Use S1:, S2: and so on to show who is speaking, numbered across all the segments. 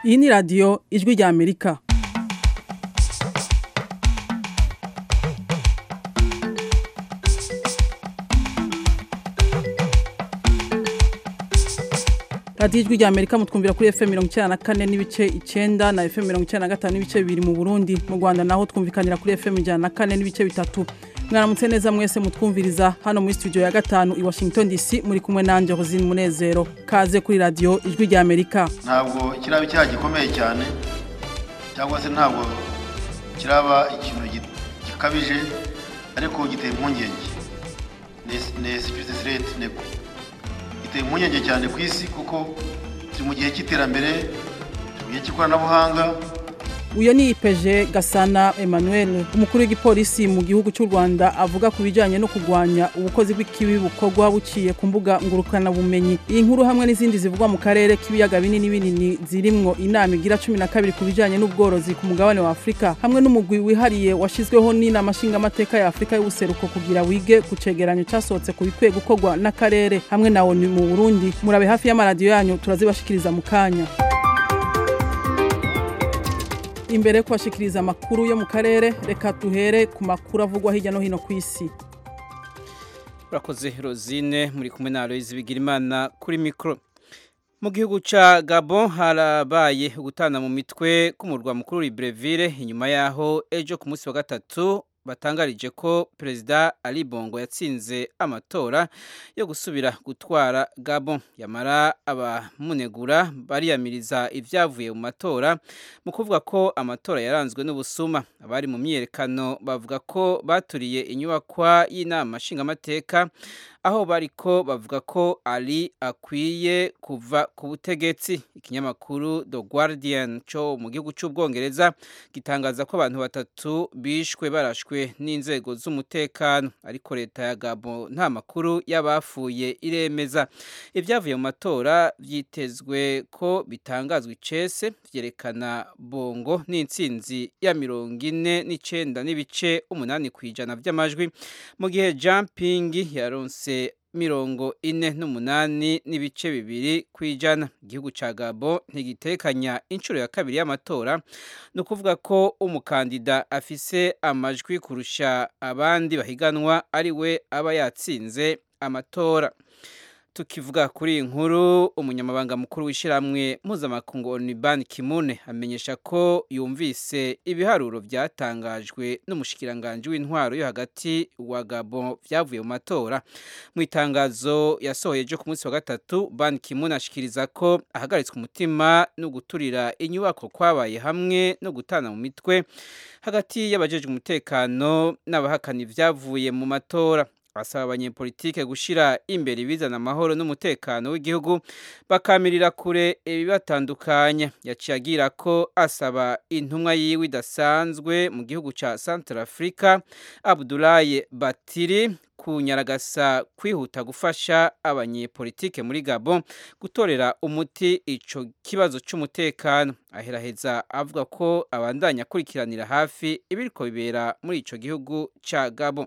S1: iyi ni radiyo ijwi rya amerika radiyo ijwi rya amerika mutwumvira kuri fm mirongo icyenda na kane n'ibice icyenda na fm mirongo icyenda na gatanu n'ibice bibiri mu burundi mu rwanda naho twumvikanira kuri fm ijana na kane n'ibice bitatu mwaramutse neza mwese mutwumviriza hano muri studio ya gatanu i washington dc muri kumwe nanjye rosine munezero kaze kuri radiyo ijwi rya amerika
S2: ntabwo kiraba icyaha gikomeye cyane cyangwa se ntabwo kiraba ikintu gi- gikabije ariko giteye impungenge ni security threat nego giteye impungenge cyane ku isi kuko turi mu gihe cy'iterambere turi mu gihe cy'ikoranabuhanga
S1: uyu ni ipeje gasana emmanuel umukuru w'igipolisi mu gihugu cy'u rwanda avuga ku bijyanye no kurwanya ubukozi bw'ikibi bukorwa buciye ku mbuga ngurukanabumenyi iyi nkuru hamwe n'izindi zivugwa mu karere k'ibiyaga binini binini zirimwo inama igira cumi na kabiri ku bijyanye n'ubworozi ku mugabane wa afurika hamwe n'umugwi wihariye washyizweho n'inama nshingamateka ya afurika y'ubuseruko kugira wige ku cegeranyo cyasohotse ku bikwiye gukorwa n'akarere hamwe na onu mu burundi murabe hafi y'amaradiyo yanyu turazibashikiriza mu kanya imbere yo kubashikiriza amakuru yo mu karere reka duhere ku makuru avugwa hirya no hino ku isi
S3: urakoze rosine muri kumwe na aloyizi bigirimana kuri mikoro mu gihugu cya gabon harabaye gutana mu mitwe k'umurwa mukuru Libreville inyuma yaho ejo ku munsi wa gatatu batangarije ko perezida Ali Bongo yatsinze amatora yo gusubira gutwara Gabon yamara abamunegura bariyamiriza ibyavuye mu matora mu kuvuga ko amatora yaranzwe n'ubusuma abari mu myiyerekano bavuga ko baturiye inyubakwa y'inama nshingamateka aho bariko bavuga ko Ali akwiye kuva ku butegetsi ikinyamakuru The Guardian cyo mu gihugu cy'ubwongereza gitangaza ko abantu batatu bishwe barashwe n'inzego z'umutekano ariko leta ya Gabon nta makuru y'abafuye iremeza ibyavuye mu matora byitezwe ko bitangazwa icese byerekana bongo n'intsinzi ya mirongo ine n'icenda n'ibice umunani ku ijana by'amajwi mu gihe jumping yaronse mirongo ine n'umunani n'ibice bibiri ku ijana igihugu cya gabo ntigitekanya inshuro ya kabiri y'amatora ni ukuvuga ko umukandida afise amajwi kurusha abandi bahiganwa ari we aba yatsinze amatora tukivuga kuri iyi nkuru umunyamabanga mukuru w'ishyirahamwe mpuzamakungu onibani kimune amenyesha ko yumvise ibiharuro byatangajwe n'umushikiranganji w'intwaro yo hagati wa gabo byavuye mu matora mu itangazo yasohoye ejo ku munsi wa gatatu ban kimune ashikiriza ko ahagaritswe umutima no guturira inyubako kwabaye hamwe no gutana mu mitwe hagati y'abajejwe umutekano n'abahakana ibyavuye mu matora asaba abanyepolitike gushyira imbere ibizana amahoro n'umutekano w'igihugu bakamirira kure ibibatandukanya yaciye agira ko asaba intumwa yiwe idasanzwe mu gihugu cya Central Africa Abdoulaye Batiri kunyaragasa kwihuta gufasha abanyepolitike muri Gabon gutorera umuti ico kibazo c'umutekano aheraheza avuga ko abandanya akurikiranira hafi ibiriko bibera muri ico gihugu ca Gabon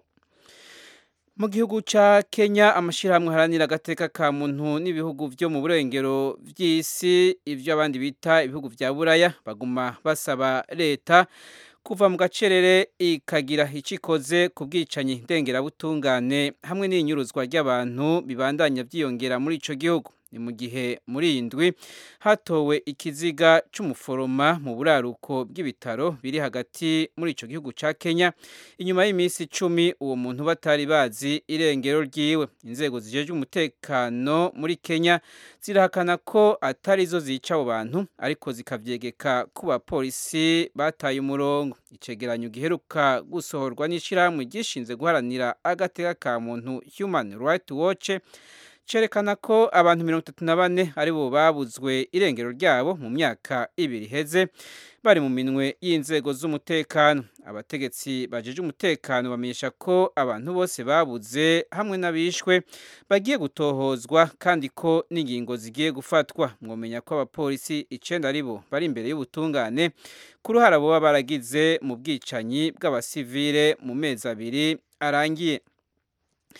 S3: mu gihugu cya kenya amashyirahamwe aharanira agateka ka muntu n'ibihugu byo mu burengero by'isi ibyo abandi bita ibihugu bya buraya baguma basaba leta kuva mu gacerere ikagira icyo ikoze ku bwicanyi ndengerabutungane hamwe n'inyuruzwa ry'abantu bibandanya byiyongera muri icyo gihugu ni mu gihe muri iyi ndwi hatowe ikiziga cy'umuforoma mu buraruko bw'ibitaro biri hagati muri icyo gihugu cya kenya inyuma y'iminsi icumi uwo muntu batari bazi irengero ryiwe inzego zijejwe umutekano muri kenya zirahakana ko atari zo zica abo bantu ariko zikabyegeka ku bapolisi bataye umurongo icegeranyo giheruka gusohorwa n'ishyirahamwe gishinze guharanira agateka ka muntu human rights watch cerekana ko abantu mirongo itatu na bane ari bo babuzwe irengero ryabo mu myaka ibiri iheze bari mu minwe y'inzego z'umutekano abategetsi bajeje umutekano bamenyesha ko abantu bose babuze hamwe n'abishwe bagiye gutohozwa kandi ko n'ingingo zigiye gufatwa mwomenya ko abapolisi icenda ari bo bari imbere y'ubutungane ku ruhara boba baragize mu bwicanyi bw'abasivile mu mezi abiri arangiye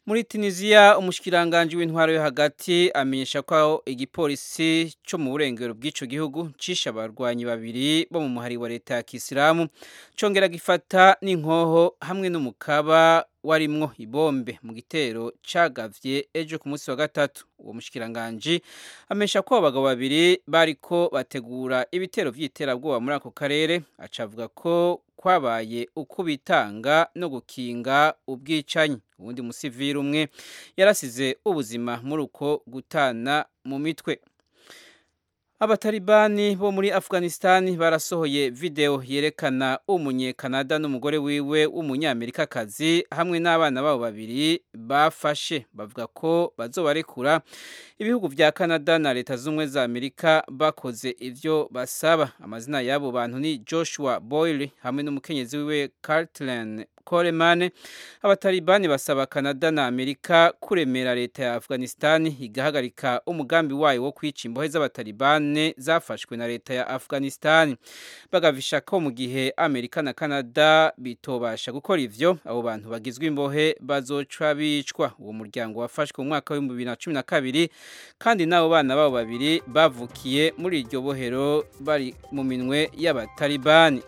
S3: muri tunisiya umushikiranganji w'intwaro yo hagati amenyesha ko igipolisi cyo mu burengero bw'icyo gihugu cishe abarwanyi babiri bo mu muhari wa leta ya kisilamu congera gifata n'inkoho hamwe n'umukaba warimwo ibombe mu gitero cagavye ejo ku munsi wa gatatu uwo mushikiranganji amenyesha ko abagabo babiri bariko bategura ibitero vy'iterabwoba muri ako karere acavuga ko kwabaye uko bitanga no gukinga ubwicanyi ubundi musivili umwe yarasize ubuzima muri uko gutana mu mitwe abatalibani bo muri afghanistan barasohoye video yerekana umunyekanada n'umugore wiwe w'umunyamerikakazi hamwe n'abana babo babiri bafashe bavuga ko bazobarekura ibihugu vya canada na leta z'ubumwe za amerika bakoze ivyo basaba amazina y'abo bantu ni joshua boyle hamwe n'umukenyezi wiwe cartlan Coleman abatalibani basaba Canada na Amerika kuremera leta ya Afghanistan igahagarika umugambi wayo wo kwica imbohe z'abatalibane zafashwe na leta ya Afghanistan bagavisha ko mu gihe Amerika na Canada bitobasha gukora ivyo abo bantu bagizwe imbohe bazoca bicwa uwo muryango wafashwe mu mwaka wa 2012 kandi nabo bana babo babiri bavukiye muri iryo bohero bari mu minwe y'abatalibani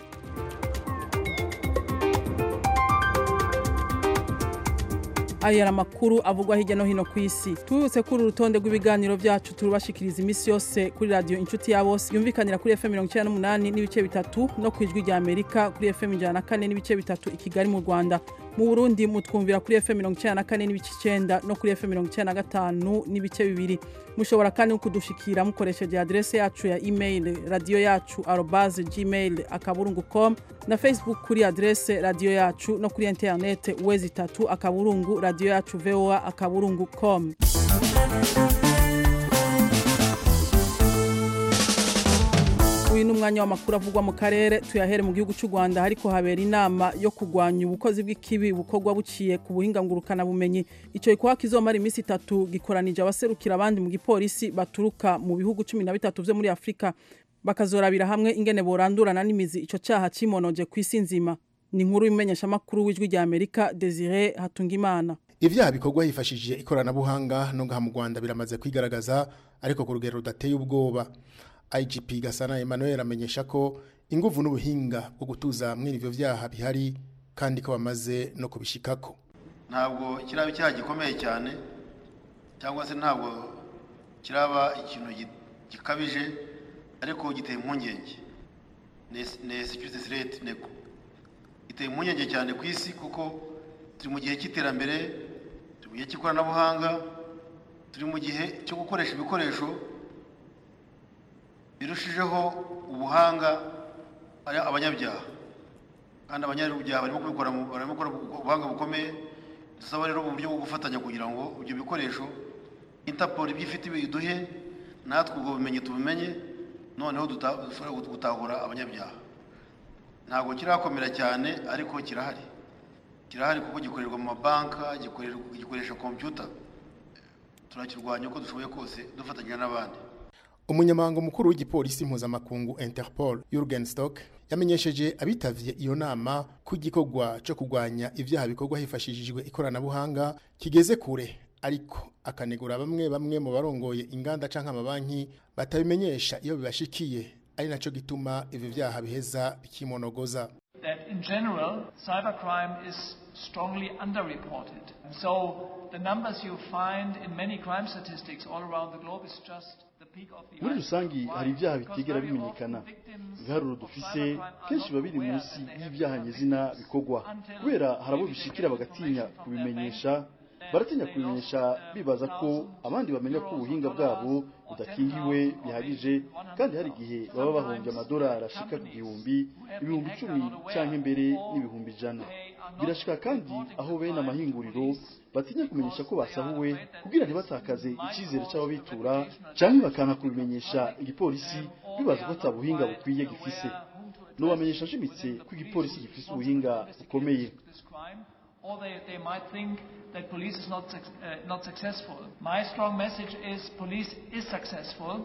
S1: aya yari amakuru avugwa hirya no hino ku isi tubibutse kuri urutonde rw'ibiganiro byacu turubashikiriza iminsi yose kuri radiyo inshuti ya bose yumvikanira kuri fm mirongo icyenda n'umunani n'ibice bitatu no ku ijwi rya amerika kuri fm ijana na kane n'ibice bitatu i kigali mu rwanda mu burundi mutwumvira kuri fm mirongo icyenda na kane n'ibice icyenda no kuri fm mirongo icyenda na gatanu n'ibice bibiri mushobora kandi no kudushikira mukoresheje aderese yacu ya email radiyo yacu arobaze gmail akaburungu com na facebook kuri aderese radiyo yacu no kuri interinete wezi itatu akaburungu radiyo yacu voa akaburungu com uyu ni umwanya w'amakuru avugwa mu karere tuyahere mu gihugu cy'u rwanda ariko habera inama yo kurwanya ubukozi bw'ikibi bukorwa buciye ku buhinga ngurukanabumenyi icyo gikorwa kizomara iminsi itatu gikoranije abaserukira abandi mu gipolisi baturuka mu bihugu cumi na bitatu byo muri afurika bakazorabira hamwe ingene borandurana n'imizi icyo cyaha cimonoje ku isi nzima ni inkuru y'umumenyeshamakuru w'ijwi rya amerika desire hatungimana
S4: ibyaha bikorwa hifashishije ikoranabuhanga no ngaha mu rwanda biramaze kwigaragaza ariko ku rugero rudateye ubwoba igp gasana emmanuel amenyesha ko inguvu n'ubuhinga bwo gutuza mwene ivyo vyaha bihari kandi ko bamaze no kubishikako
S2: ntabwo kiraba icyaha gikomeye cyane cyangwa se ntabwo kiraba ikintu gi- gikabije ariko giteye impungenge ni security threat nego giteye impungenge cyane ku isi kuko turi mu gihe cy'iterambere turi mu gihe cy'ikoranabuhanga turi mu gihe cyo gukoresha ibikoresho birushijeho ubuhanga ari abanyabyaha kandi abanyabyaha barimo kubikora mu- barimo gukora ubuhanga bukomeye dusaba rero uburyo bwo gufatanya kugira ngo ibyo bikoresho interpol ibyo ifite biduhe natwe ubwo bumenyi tubumenye noneho duta- dushobore gutahura abanyabyaha ntabwo kirakomera cyane ariko kirahari kirahari kuko gikorerwa mu mabanka gikorerwa- gikoresha kompiyuta turakirwanya uko dushoboye kose dufatanya n'abandi
S4: umunyamabanga mukuru w'igipolisi mpuzamakungu interpol Jurgen Stock yamenyesheje abitavye iyo nama ko igikorwa co kurwanya ivyaha bikorwa hifashishijwe ikoranabuhanga kigeze kure ariko akanegura bamwe bamwe mu barongoye inganda canke amabanki batabimenyesha iyo bibashikiye ari naco gituma ivyo vyaha biheza bikimonogoza
S5: that in general, cybercrime is strongly underreported. So the numbers you find in many crime statistics all around the globe is just the peak of the
S6: muri
S5: iceberg.
S6: rusangi
S5: Why?
S6: hari ibyaha
S5: Because
S6: bitigera
S5: very
S6: bimenyekana
S5: often victims
S6: ibiharuro
S5: of
S6: dufise
S5: cybercrime are
S6: kenshi
S5: not
S6: biba biri
S5: aware
S6: munsi
S5: that they have
S6: y'ibyaha
S5: become
S6: nyezina
S5: victims
S6: bikorwa
S5: until
S6: kubera hari abo
S5: maybe they
S6: bishikira
S5: get
S6: bagatinya
S5: information from their
S6: kubimenyesha
S5: bank,
S6: baratinya
S5: they
S6: kubimenyesha
S5: lost, uh,
S6: bibaza ko
S5: thousands
S6: abandi bamenya ko
S5: euros or
S6: ubuhinga
S5: dollars
S6: bwabo
S5: or
S6: budakingiwe
S5: 10,000 or
S6: bihagije
S5: maybe
S6: kandi hari
S5: 100,000.
S6: igihe baba bahombye
S5: Sometimes
S6: amadolari ashika ku
S5: companies
S6: gihumbi
S5: who have
S6: ibihumbi
S5: been hacked
S6: icumi
S5: are not aware
S6: canke mbere
S5: or
S6: n'ibihumbi ijana
S5: they are not
S6: birashika kandi
S5: reporting
S6: aho
S5: the
S6: bene
S5: crime to
S6: amahinguriro
S5: police
S6: batinya kumenyesha ko
S5: because they are
S6: basahuwe
S5: afraid that
S6: kugira
S5: this
S6: ntibatakaze
S5: might
S6: icyizere
S5: cause
S6: c'ababitura
S5: reputational
S6: canke
S5: damage
S6: bakanga
S5: to the
S6: kubimenyesha
S5: public,
S6: igipolisi
S5: um, or
S6: bibaza
S5: they
S6: ko
S5: are
S6: ata
S5: not
S6: buhinga
S5: quite
S6: bukwiye
S5: aware
S6: gifise
S5: whom to address
S6: nobamenyesha nshimitse
S5: within the
S6: ko igipolisi
S5: police
S6: gifise
S5: responsible
S6: ubuhinga
S5: to investigate
S6: bukomeye
S5: this crime, or they, they might think that police is not, suc- uh, not successful. My strong message is police is successful.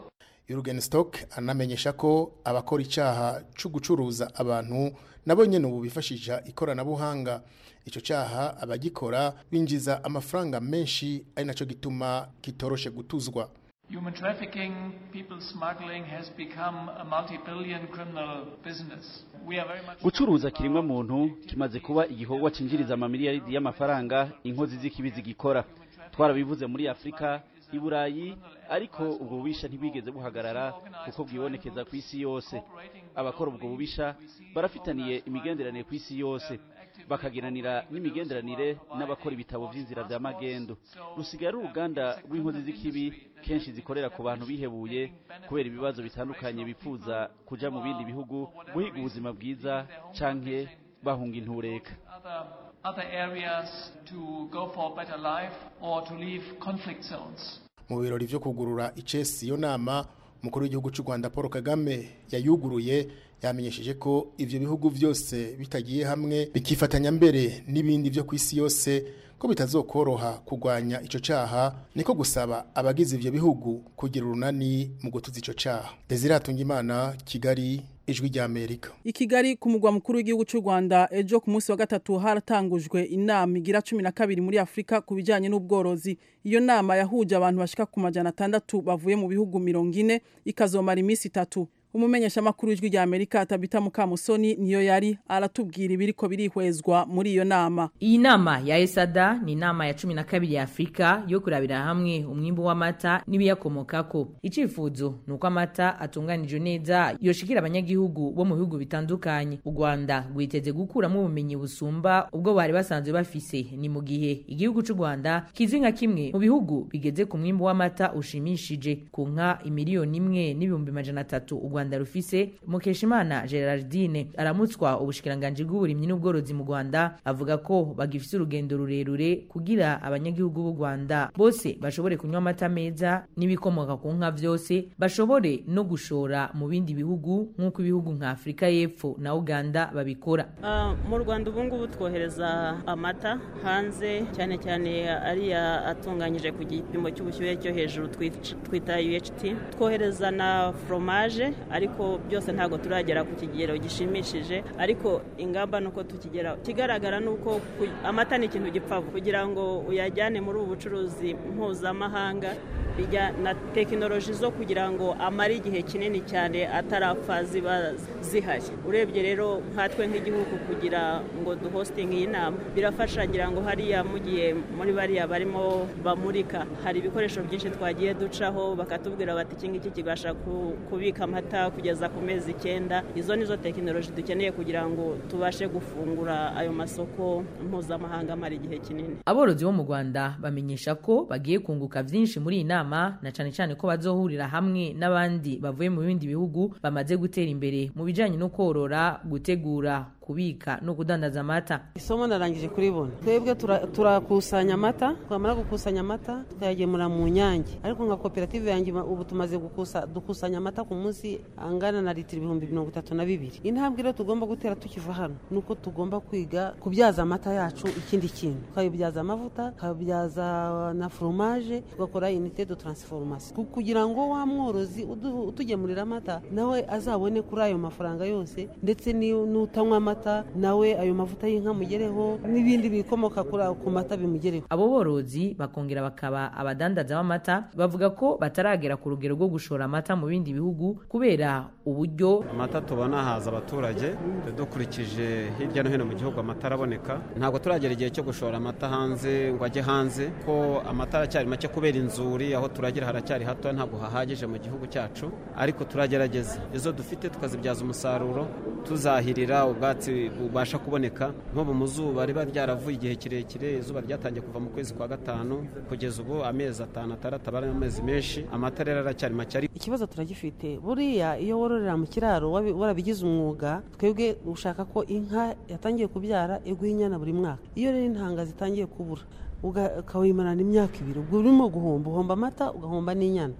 S4: Jürgen Stock anamenyesha ko abakora icaha cyo gucuruza abantu nabo nyene ubu bifashisha ikoranabuhanga ico caha abagikora binjiza amafaranga menshi ari naco gituma kitoroshe gutuzwa
S5: Human trafficking, people smuggling has become a multi-billion criminal business. We are very much
S6: gucuruza kirimwa muntu kimaze kuba igikorwa cinjiriza amamiliyaridi y'amafaranga inkozi z'ikibi zigikora twarabivuze muri afurika i burayi ariko ubwo bubisha ntibwigeze buhagarara kuko bwibonekeza ku isi yose abakora ubwo bubisha barafitaniye imigenderanire ku isi yose bakagiranira n'imigenderanire n'abakora ibitabo vy'inzira vya magendo rusigaye ari uruganda rw'inkozi z'ikibi kenshi zikorera ku bantu bihebuye kubera ibibazo bitandukanye bifuza kuja mu bindi bihugu guhiga ubuzima bwiza canke bahunga intureka
S5: other, other areas to go for a better life or to leave conflict zones.
S4: mu birori vyo kugurura icesi iyo nama umukuru w'igihugu cy'u Rwanda Paul Kagame yayuguruye yamenyesheje ko ivyo bihugu vyose bitagiye hamwe bikifatanya mbere n'ibindi vyo kwisi yose ko bitazokoroha kugwanya ico caha niko gusaba abagize ivyo bihugu kugira urunani mu gutuza ico caha Desire Atungimana Kigali ijwi rya Amerika
S1: I Kigali ku mugwa mukuru w'igihugu cy'u Rwanda ejo ku munsi wa gatatu haratangujwe inama igira 12 muri Afrika ku bijanye n'ubworozi iyo nama yahuje abantu bashika ku majana atandatu bavuye mu bihugu 40 ikazomara iminsi itatu umumenyesha makuru w'ijwi rya Amerika Tabita Mukamusoni niyo yari aratubwira ibiriko birihwezwa muri iyo nama
S7: Iyi nama ya ESADA ni inama ya cumi na kabiri ya Afrika yo kurabira hamwe umwimbu w'amata n'ibiyakomokako. Icifuzo ni uko amata atunganijwe neza yoshikira abanyagihugu bo mu bihugu bitandukanye. U Rwanda rwiteze gukuramo ubumenyi busumba ubwo bari basanzwe bafise. Ni mu gihe igihugu c'u Rwanda kizwi nka kimwe mu bihugu bigeze ku mwimbu w'amata ushimishije ku nka imiliyoni imwe n'ibihumbi majana atatu u Rwanda rufise. Mukeshimana Gerardine aramutswa ubushikiranganji bw'uburimyi n'ubworozi mu Rwanda avuga ko bagifise urugendo rurerure kugira abanyagihugu b'u Rwanda bose bashobore kunywa amata meza n'ibikomoka ku nka vyose bashobore no gushora mu bindi bihugu nk'uko ibihugu nka Afrika y'Epfo na Uganda babikora.
S8: Ah, mu rwanda ubu ngubu twohereza amata hanze cyane cyane ariya atunganyije ku gipimo cy'ubushyuhe cyo hejuru twic- twita UHT twohereza na fromage ariko byose ntabwo turagera ku kigero gishimishije ariko ingamba nuko tukigera ikigaragara ni uko ku- amata ni ikintu gipfa vuba. kugira ngo uyajyane muri ubu bucuruzi mpuzamahanga bijya na tekinoloji zo kugira ngo amare igihe kinini cyane atarapfa ziba zihari urebye rero nkatwe nk'igihugu kugira ngo duhostinge iyi nama birafasha ngira ngo hariya mugiye muri bariya barimo bamurika hari ibikoresho byinshi twagiye ducaho bakatubwira bati iki ngiki kibasha ku- kubika amata kugeza ku mezi icyenda izo nizo tekinoloji dukeneye kugira ngo tubashe gufungura ayo masoko mpuzamahanga amara igihe kinini
S7: Aborozi bo mu Rwanda bamenyesha ko bagiye kunguka vyinshi muri iyi nama na cane cane ko bazohurira hamwe n'abandi bavuye mu bindi bihugu bamaze gutera imbere mu bijanye no korora, gutegura, kubika no kudandaza amata.
S9: isomo narangije kuribona twebwe tura- turakusanya amata twamara gukusanya amata tukayagemura mu nyange ariko nka koperative yanjye ma- ubu tumaze gukusa dukusanya amata ku munsi angana na litiro ibihumbi mirongo itatu na bibiri intambwe rero tugomba gutera tukiva hano ni uko tugomba kwiga kubyaza amata yacu ikindi kintu tukayabyaza amavuta tukayabyaza na foromaje tugakora inite de transformation Ku- kugira ngo wa mworozi udu- utugemurira amata nawe azabone kuri ayo mafaranga yose ndetse ni- n'utanywa amata nawe ayo mavuta y'inka mugereho n'ibindi bikomoka kuri ayo- ku mata bimugereho
S7: Abo borozi bakongera bakaba abadandaza b'amata bavuga ko bataragera ku rugero rwo gushora amata mu bindi bihugu kubera uburyo
S10: amata tubona haza abaturage dukurikije hirya no hino mu gihugu amata araboneka ntabwo turagera igihe cyo gushora amata hanze ngo ajye hanze ko amata aracyari make kubera inzuri aho turagira haracyari hato ntabwo hahagije mu gihugu cyacu ariko turagerageza izo dufite tukazibyaza umusaruro tuzahirira ubwatsi bubasha kuboneka nko mu zuba riba ryaravuye igihe kirekire izuba ryatangiye kuva mu kwezi kwa gatanu kugeza ubu amezi atanu atandatu aba ari amezi menshi amata rero aracyari make ariko
S9: ikibazo turagifite buriya iyo wororera mu kiraro wabi- warabigize umwuga twebwe ushaka ko inka yatangiye kubyara iguha inyana buri mwaka iyo rero intanga zitangiye kubura uga- ukawimarana imyaka ibiri ubwo urimo guhomba uhomba amata ugahomba n'inyana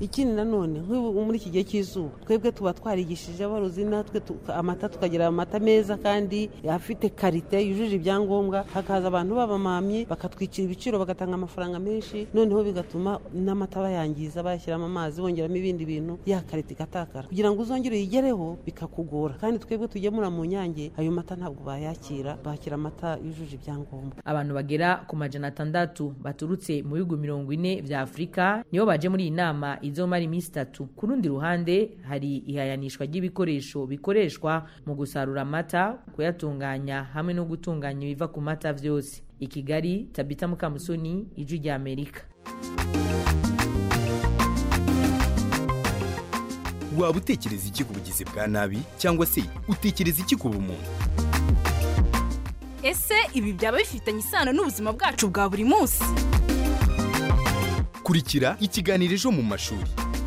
S9: ikindi nanone nk'ubu muri iki gihe cy'izuba twebwe tuba twarigishije aborozi natwe amata tukagira amata meza kandi afite karite yujuje ibyangombwa hakaza abantu b'abamamyi bakatwicira ibiciro bagatanga amafaranga menshi noneho bigatuma n'amata bayangiza bayashyiramo amazi bongeramo ibindi bintu ya karite igatakara kugira ngo uzongere uyigereho bikakugora kandi twebwe tugemura mu nyange ayo mata ntabwo bayakira bakira amata yujuje ibyangombwa
S7: abantu bagera ku majana atandatu baturutse mu bihugu mirongo ine vya afurika nibo baje muri iyi nama izomara iminsi itatu ku rundi ruhande hari ihayanishwa ry'ibikoresho bikoreshwa mu gusarura amata kuyatunganya hamwe no gutunganya ibiva ku mata vyose i kigali tabita mukamusoni ijwi rya amerika
S11: waba utekereza iki ku bugizi bwa nabi cyangwa se utekereza iki ku bumuntu
S12: ese ibi byaba bifitanye isano n'ubuzima bwacu bwa buri munsi
S11: kurikira ikiganiro ejo mu mashuri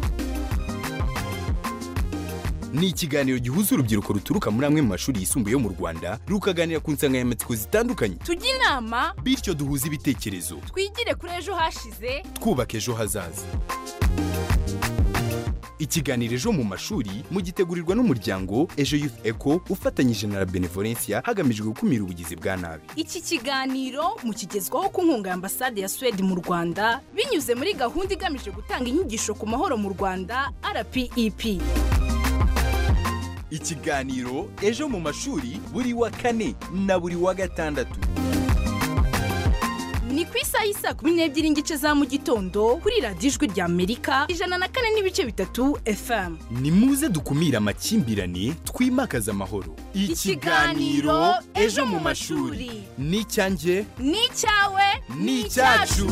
S11: ni ikiganiro gihuza urubyiruko ruturuka muri amwe mu mashuri yisumbuye yo mu rwanda rukaganira ku nsanganyamatsiko zitandukanye
S12: tujye inama
S11: bityo duhuze ibitekerezo
S12: twigire kuri ejo hashize
S11: twubaka ejo hazaza ikiganiro ejo mu mashuri mugitegurirwa n'umuryango ejo youth eco ufatanyije na la benevolencia hagamijwe gukumira ubugizi bwa nabi
S12: iki kiganiro mukigezwaho ku nkunga ya ambasade ya suwede mu rwanda binyuze muri gahunda igamije gutanga inyigisho ku mahoro mu rwanda rpep
S11: ikiganiro ejo mu mashuri buri wa kane na buri wa gatandatu
S12: ni ku isaha y'isa kumi n'ebyiri n'igice za mu gitondo kuri radiyo ijwi rya amerika ijana na kane n'ibice bitatu fm
S11: ni muze dukumire amakimbirane twimakaze amahoro
S12: ikiganiro ejo mu mashuri
S11: ni icyanjye
S12: ni icyawe
S11: ni icyacu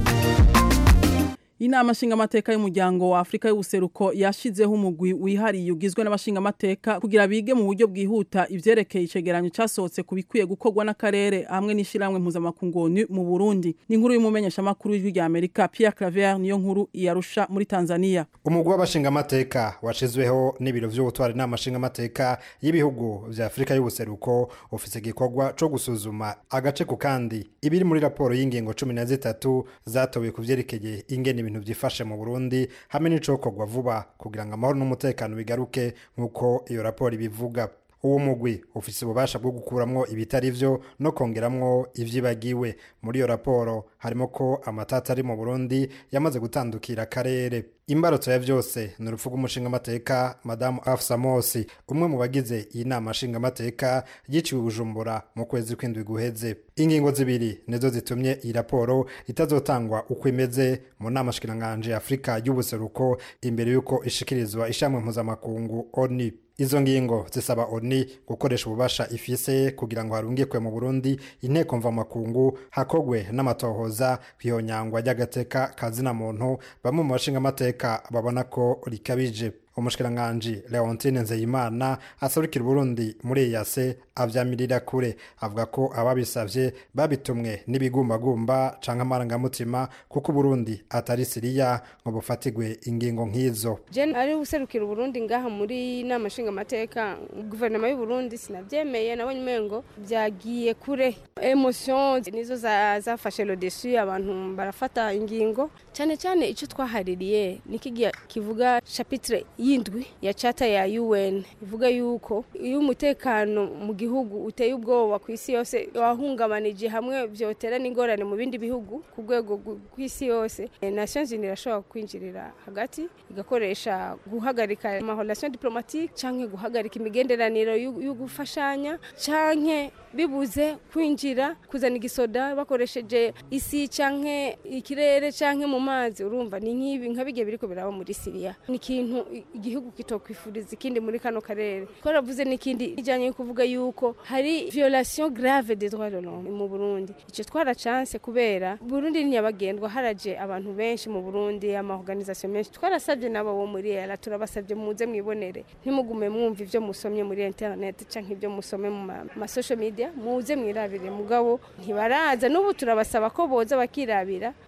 S1: inama nshingamateka y'umuryango wa afurika y'ubuseruko yashizeho umugwi wihariye ugizwe n'abashingamateka kugira bige mu buryo bwihuta ivyerekeye icegeranyo casohotse ku bikwiye gukorwa n'akarere hamwe n'ishiramwe mpuzamakungu mu burundi ni inkuru y'umumenyeshamakuru w'ijwi rya amerika pierre claver niyo nkuru iyarusha muri tanzania
S13: umugwi w'abashingamateka washizweho n'ibiro vy'ubutwara inama nshingamateka y'ibihugu vya afurika y'ubuseruko ufise igikorwa co gusuzuma agace ku kandi ibiri muri raporo y'ingingo cumi na zitatu zatowe ku vyerekeye ingene ibintu byifashe mu Burundi hamwe n'icokorwa vuba kugira ngo amahoro n'umutekano bigaruke nk'uko iyo raporo ibivuga uwo mugwi ufise ububasha bwo gukuramwo ibitari vyo no kongeramwo ivyibagiwe muri iyo raporo harimo ko amatata ari mu Burundi yamaze gutandukira akarere imbarutso ya vyose ni urupfu rw'umushingamateka madamu afsa mosi umwe mu bagize iyi nama nshingamateka yiciwe bujumbura mu kwezi kw'indwi guheze ingingo zibiri nizo zitumye iyi raporo itazotangwa uko imeze mu nama shikiranganje afurika y'ubuseruko imbere y'uko ishikirizwa ishamwe mpuzamakungu oni izo ngingo zisaba oni gukoresha ububasha ifise kugira ngo harungikwe mu burundi inteko mvamakungu hakogwe n'amatohoza kwihonyangwa ry'agateka kazina muntu bamwe mu bashingamateka babona ko rikabije umushikiranganji leontine nzeyimana aserukira uburundi muri eyase avyamirira kure avuga ko ababisavye babitumwe n'ibigumbagumba canke amarangamutima kuko uburundi atari siriya ngo bufatigwe ingingo nk'izo
S14: jen ari userukira uburundi ngaha muri nama nshingamateka guverinoma y'uburundi sinavyemeye nabonye umengo vyagiye kure emotion nizo zafashe za lodesu abantu barafata ingingo cyane cyane ico twahaririye nikigiya kivuga chapitre y'indwi ya chata ya UN ivuga yuko iyo umutekano mu gihugu uteye ubwoba ku isi yose wahungabanije hamwe vyotera n'ingorane mu bindi bihugu ku rwego rw'isi yose Nations Unies irashobora kwinjirira hagati igakoresha guhagarika amahorelation diplomatique canke guhagarika imigenderaniro yo gufashanya canke bibuze kwinjira kuzana igisoda bakoresheje isi canke ikirere canke mu mazi urumva ni nk'ibi nka bigiye biriko biraba muri Syria ni ikintu igihugu kitokwifuriza ikindi muri kano karere ko ravuze n'ikindi ijanye kuvuga yuko hari violation grave des droits de l'homme mu Burundi ico twara chance kubera Burundi ni nyabagendwa haraje abantu benshi mu Burundi ama organisation menshi twarasabye nabo bo muri era turabasabye muze mwibonere ntimugume mwumva ivyo musomye muri internet canke ivyo musome mu ma social media muze mwirabire mugabo ntibaraza n'ubu turabasaba ko boza bakirabira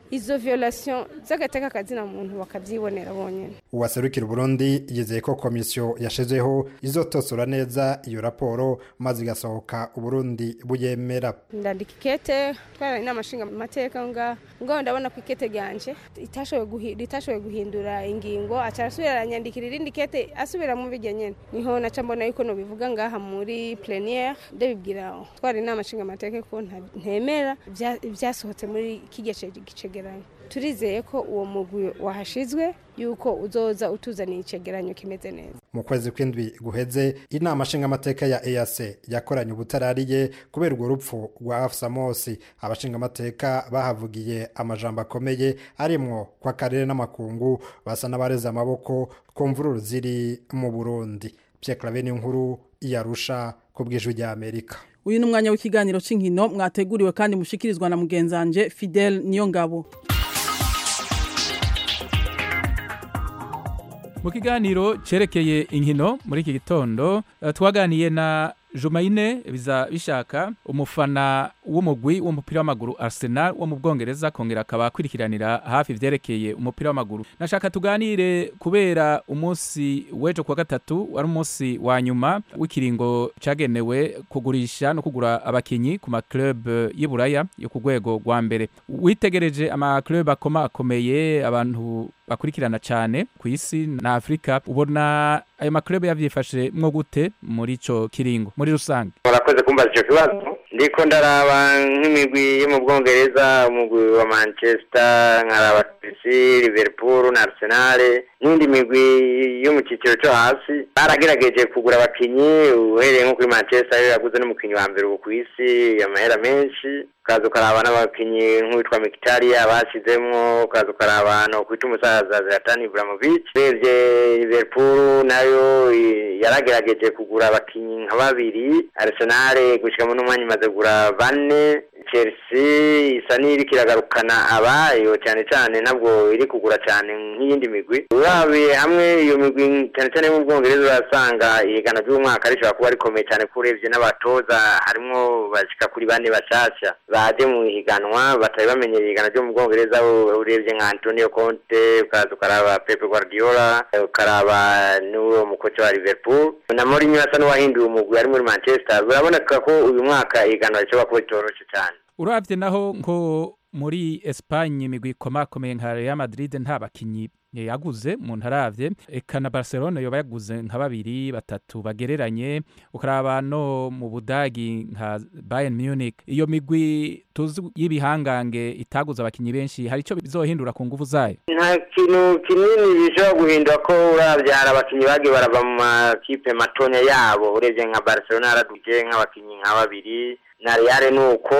S14: izo violation z'agateka kazina muntu bakabyibonera bonyine
S13: uwaserukira uburundi yizeye ko komisiyo yashizeho izotosora neza iyo raporo maze igasohoka uburundi buyemera
S14: ndandika ikete twara inama nshinga amateka nga ngo ndabona ko ikete ryanje ritashoboye guhindura ingingo aca arasubira aranyandikira irindi kete asubira mu bijya nyene niho naca mbona yuko nobivuga ngaha muri plénière ndabibwira twara inama nshinga amateka ko ntemera ibyasohotse muri kijya cegeranyo turizeye ko uwo mugwi wahashizwe yuko uzoza utuzaniye icegeranyo kimeze neza
S13: mu kwezi kw'indwi guheze inama nshingamateka ya EAC yakoranye ubutarariye kubera urwo rupfu rwa Afsa Mosi abashingamateka bahavugiye amajambo akomeye arimwo kwa karere n'amakungu basa n'abareze amaboko ku mvururu ziri mu Burundi Pierre Claver nkuru yarusha ku bw'ijwi rya Amerika
S1: uyu ni umwanya w'ikiganiro cy'inkino mwateguriwe kandi mushikirizwa na mugenzanje Fidel Niyongabo
S15: mu kiganiro cyerekeye inkino muri iki gitondo twaganiye na Jumaine biza bishaka umufana w'umugwi w'umupira w'amaguru Arsenal wo mu Bwongereza kongera akaba akurikiranira hafi ivyerekeye umupira w'amaguru nashaka tuganire kubera umunsi wejo kwa gatatu wari umunsi wa nyuma w'ikiringo cagenewe kugurisha no kugura abakinyi ku ma club y'Iburaya yo ku rwego rwa mbere witegereje ama club akoma akomeye abantu bakurikirana cyane ku isi na Afrika ubona ayo ma club yavyifashe mwo gute muri ico kiringo muri rusange
S16: murakoze kumbaza icyo kibazo ndiko ndaraba nk'imigwi yo mu bwongereza umugwi wa manchester nkaraba chelsea liverpool na arsenal n'indi migwi yo mu cyiciro cyo hasi baragerageje kugura abakinyi uhereye nko kuri manchester yo yaguze n'umukinyi wa mbere ubu ku isi amahera menshi ukaza ukaraba n'abakinyi nk'uwitwa Mkhitaryan bashyizemwo ukaza ukaraba no kwita umusaza Zlatan Ibrahimovic urebye Liverpool nayo yaragerageje kugura abakinyi nka babiri Arsenal gushikamo n'umwanya imaze kugura bane Chelsea isa n'iriko iragarukana abayo cyane cyane nabwo iri kugura cyane nk'iyindi migwi urabiye hamwe iyo migwi cyane cyane mu Bwongereza urasanga ihigana ry'umwaka rishobora kuba rikomeye cyane ko urebye n'abatoza harimwo bashika kuri bane bashasha baje mu ihiganwa batari bamenyera ihigana ryo mu Bwongereza urebye nka Antonio Conte ukaza ukaraba Pep Guardiola ukaraba n'uwo mukoci wa Liverpool na Mourinho asa n'uwahinduye umugwi ari muri Manchester biraboneka ko uyu mwaka ihiganwa rishobora kuba ritoroshe cyane
S15: urabye naho nko muri Espagne imigwi ikomakomeye nka Real Madrid nta bakinyi yaguze umuntu aravye eka na Barcelona yoba yaguze nka babiri batatu bagereranye ukaraba no mu Budagi nka Bayern Munich iyo migwi tuzi y'ibihangange itaguze abakinyi benshi hari ico bizohindura ku nguvu zayo
S16: nta kintu kinini bishobora guhindura ko uravye hari abakinyi bagiye barava mu makipe matonya yabo urebye nka Barcelona yaraduje nk'abakinyi nka babiri na Real nuko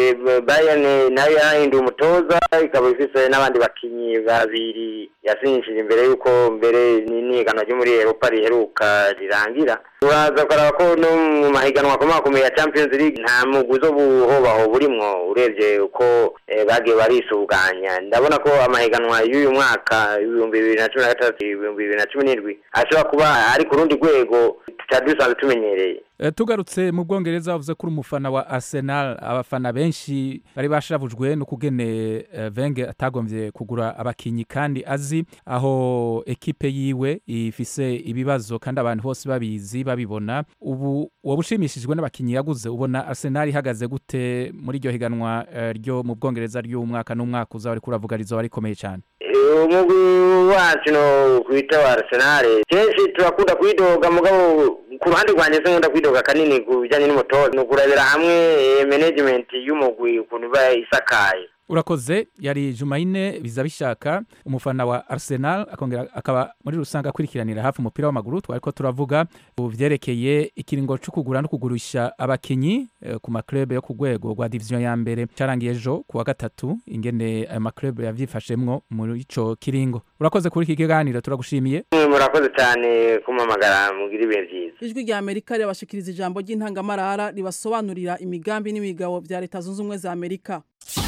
S16: Bayern nayo yahinduye umutoza ikaba ifise n'abandi bakinyi babiri yasinyishije imbere yuko mbere n'inigano ryo muri Europa riheruka rirangira uraza ukaraba ko no mu mahiganwa akomakomeye ya Champions League nta mugwi zo buhobaho burimwo urebye uko bagiye barisuganya ndabona ko amahiganwa y'uyu mwaka ibihumbi bibiri na cumi na gatandatu ibihumbi bibiri na cumi n'indwi ashobora kuba ari ku rundi rwego tutari dusanzwe tumenyereye
S15: tugarutse mu bwongereza bavuze ko uri umufana wa Arsenal abafana benshi bari bashavujwe no kugene Wenger atagombye kugura abakinyi kandi azi aho ekipe yiwe ifise ibibazo kandi abantu bose babizi babibona ubu waba ushimishijwe n'abakinyi yaguze ubona Arsenal ihagaze gute muri iryo higanwa ryo mu bwongereza ry'umwaka n'umwaka uzaba ariko uravuga rizoba rikomeye cyane
S16: umugwi wacu no kwita wa Arsenal kenshi turakunda kwidoga mugabo ku ruhande rwanjye sinkunda kwidoga kanini ku bijyanye n'umutoza ni ukurabira hamwe management y'umugwi ukuntu iba isakaye
S15: urakoze yari Jumaine biza bishaka umufana wa Arsenal akongera akaba muri rusange akurikiranira hafi umupira w'amaguru twari ko turavuga vyerekeye ikiringo cyo kugura no kugurisha abakinyi eh, ku maklub yo ku rwego rwa division ya mbere carangiye ejo kuwa gatatu ingene ayo maklub yavyifashemwo muri ico kiringo urakoze kuri iki kiganiro turagushimiye
S16: murakoze cyane kumamagara mugira ibihe byiza
S1: ijwi rya amerika rirabashikiriza ijambo ry'intangamarara ribasobanurira imigambi n'imigabo vya leta zunze ubumwe za amerika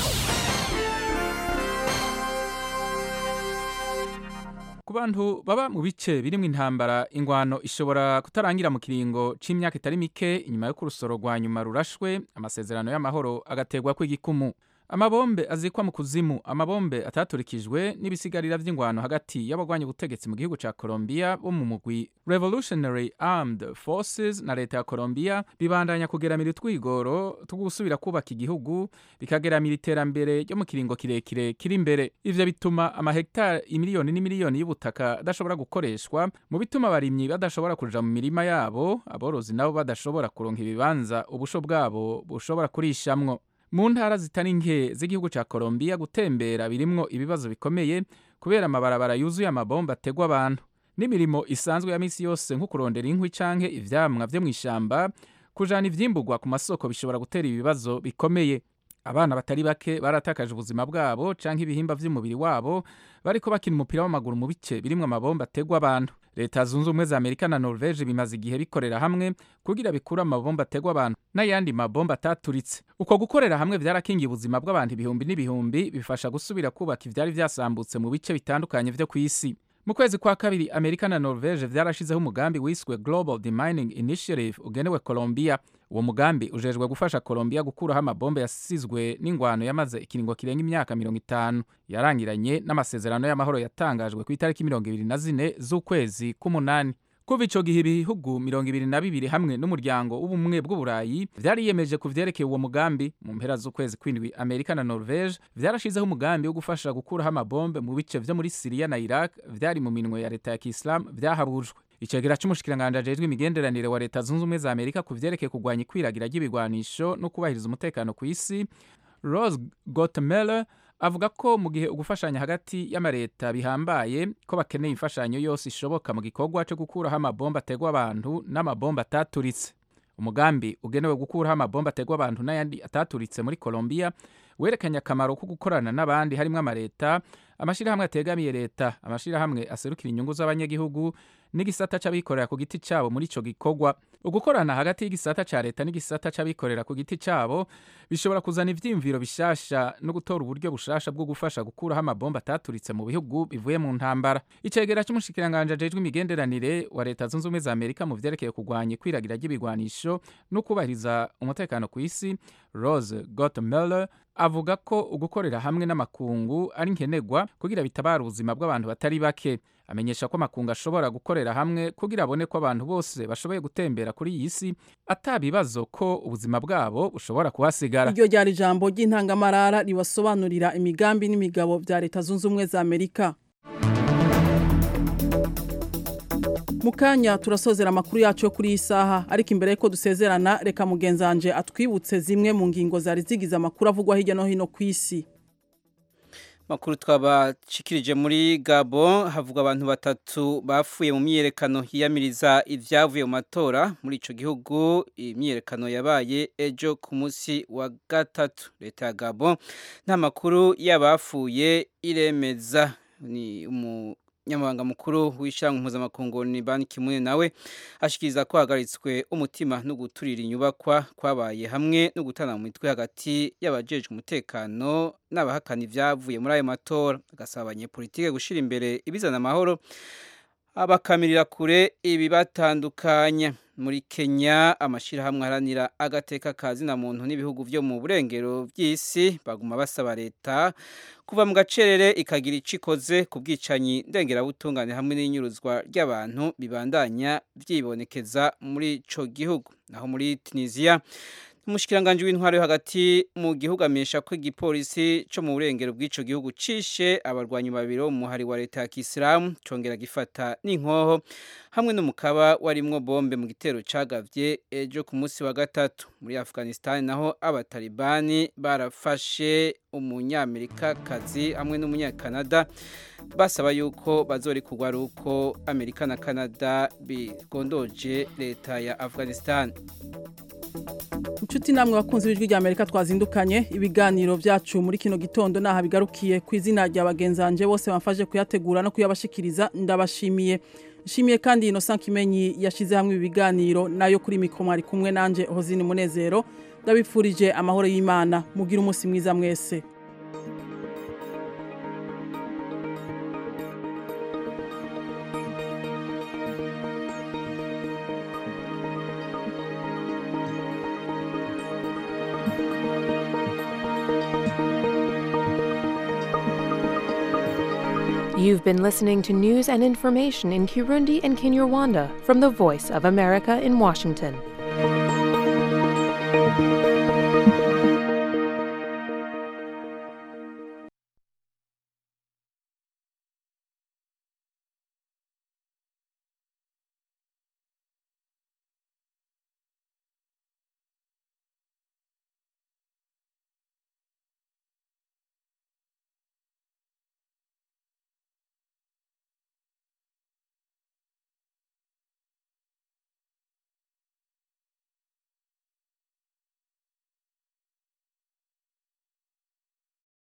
S15: ku bantu baba mu bice birimo intambara ingwano ishobora kutarangira mu kiringo c'imyaka itari mike inyuma yo kurusoro rwa nyuma rurashwe amasezerano y'amahoro agategwa kw'igikumu amabombe azikwa mu kuzimu amabombe ataturikijwe n'ibisigarira vy'ingwano hagati y'abagwanya ubutegetsi mu gihugu ca Colombia bo mu mugwi Revolutionary Armed Forces na leta ya Colombia bibandanya kugeramira utwigoro two gusubira kubaka igihugu bikageramira iterambere ryo mu kiringo kirekire kiri imbere ivyo bituma amahegitari imiliyoni n'imiliyoni y'ubutaka adashobora gukoreshwa mu bituma abarimyi badashobora kuja mu mirima yabo aborozi nabo badashobora kuronka ibibanza ubusho bwabo bushobora kurishamwo mu ntara zitari nke z'igihugu ca Colombia gutembera birimwo ibibazo bikomeye kubera amabarabara yuzuye amabomba ategwa abantu n'imirimo isanzwe ya misi yose nko kurondera inkwi canke ivyamwa vyo mw'ishamba kujana ivyimburwa ku masoko bishobora gutera ibibazo bikomeye abana batari bake baratakaje ubuzima bwabo canke ibihimba vy'umubiri wabo bariko bakina umupira w'amaguru mu bice birimwo amabomba ategwa abantu leta zunze ubumwe za amerika na norvege bimaze igihe bikorera hamwe kugira bikure amabomba ategwa abantu n'ayandi mabomba ataturitse uko gukorera hamwe vyarakingiye ubuzima bw'abantu ibihumbi n'ibihumbi bifasha gusubira kubaka ivyari vyasambutse mu bice bitandukanye vyo kw'isi mu kwezi kwa kabiri amerika na norvege vyarashizeho umugambi wiswe global demining initiative ugenewe colombia uwo mugambi ujejwe gufasha colombia gukuraho amabombe yasizwe n'ingwano yamaze ikiringo kirenga imyaka mirongo itanu yarangiranye n'amasezerano y'amahoro yatangajwe ku itariki mirongo ibiri na zine z'ukwezi k'umunani kuva ico gihe ibihugu mirongo ibiri na bibiri hamwe n'umuryango w'ubumwe bw'uburayi vyariyemeje ku vyerekeye uwo mugambi mu mpera z'ukwezi kw'indwi amerika na norvege vyarashizeho umugambi wo gufasha gukuraho amabombe mu bice vyo muri siriya na iraq vyari mu minwe ya leta ya kisilamu vyahabujwe icegera c'umushikiranganje ajejwe imigenderanire wa leta zunze ubumwe za amerika ku vyerekeye kurwanya ikwiragira ry'ibigwanisho no kubahiriza umutekano ku isi rose gotmeller avuga ko mu gihe ugufashanya hagati y'amareta bihambaye ko bakeneye imfashanyo yose ishoboka mu gikorwa cyo gukuraho amabomba ategwa abantu n'amabomba ataturitse umugambi ugenewe gukuraho amabomba ategwa abantu n'ayandi ataturitse muri colombia werekanye akamaro ko gukorana n'abandi harimwo amareta amashirahamwe ategamiye leta amashirahamwe aserukira inyungu z'abanyagihugu n'igisata c'abikorera ku giti cabo muri ico gikorwa ugukorana hagati y'igisata ca leta n'igisata c'abikorera ku giti cabo bishobora kuzana ivyiyumviro bishasha no gutora uburyo bushasha bwo gufasha gukuraho amabomba ataturitse mu bihugu bivuye mu ntambara icegera c'umushikiranganje ajejwe imigenderanire wa leta zunze ubumwe za amerika mu vyerekeye kurwanya ikwiragira ry'ibigwanisho no kubahiriza umutekano ku isi rose gotmeller avuga ko ugukorera hamwe n'amakungu ari nkenerwa kugira bitabara ubuzima bw'abantu batari bake amenyesha ko amakungu ashobora gukorera hamwe kugira abone ko abantu bose bashoboye gutembera kuri iyi si atabibazo ko ubuzima bwabo bushobora kuhasigara
S1: iryo ryari ijambo ry'intangamarara ribasobanurira imigambi n'imigabo vya leta zunze ubumwe za amerika mu kanya turasozera amakuru yacu yo kuri iyi saha ariko imbere y'uko dusezerana reka mugenzanje atwibutse zimwe mu ngingo zari zigize amakuru avugwa hirya no hino ku isi
S3: makuru twabashikirije muri Gabo havuga abantu batatu bafuye mu myiyerekano yiyamiriza ivyavuye mu matora muri ico gihugu imyiyerekano yabaye ejo ku munsi wa gatatu leta ya Gabo nta makuru y'abafuye iremeza ni umu nyamabanga mukuru w'ishyirahamwe mpuzamakungu ni Ban Ki-moon nawe ashikiriza ko hagaritswe umutima no guturira inyubakwa kwabaye hamwe no gutana mu mitwe hagati y'abajejwe umutekano n'abahakana ivyavuye muri ayo matora agasaba abanyepolitike gushira imbere ibizana amahoro abakamirira kure ibibatandukanya muri Kenya amashirahamwe haranira agateka kazina muntu n'ibihugu vyo mu burengero by'isi baguma basaba leta kuva mu gacerere ikagira icikoze ku bwicanyi ndengerabutungane hamwe n'inyuruzwa ry'abantu bibandanya vyibonekeza muri ico gihugu naho muri Tunisia umushikiranganji w'intwaro yo hagati mu gihugu amenyesha ko igipolisi co mu burengero bw'ico gihugu cishe abarwanyi babiri bo mu muhari wa leta ya kisilamu congera gifata n'inkoho hamwe n'umukaba warimwo bombe mu gitero cagavye ejo ku munsi wa gatatu muri afghanistan naho abatalibani barafashe umunyamerikakazi hamwe n'umunyakanada basaba yuko bazorikurwa ari uko amerika na canada bigondoje leta ya afghanistan
S1: inshuti namwe bakunze ibijwi rya amerika twazindukanye ibiganiro byacu muri kino gitondo naha bigarukiye ku izina rya bagenzanje bose bamfashe kuyategura no kuyabashikiriza ndabashimiye nshimiye kandi Innocent Kimenyi yashize hamwe ibi biganiro nayo kuri mikro mwari kumwe nanje Hozini Munezero ndabifurije amahoro y'Imana mugira umunsi mwiza mwese
S17: You've been listening to news and information in Kirundi and Kinyarwanda from the Voice of America in Washington.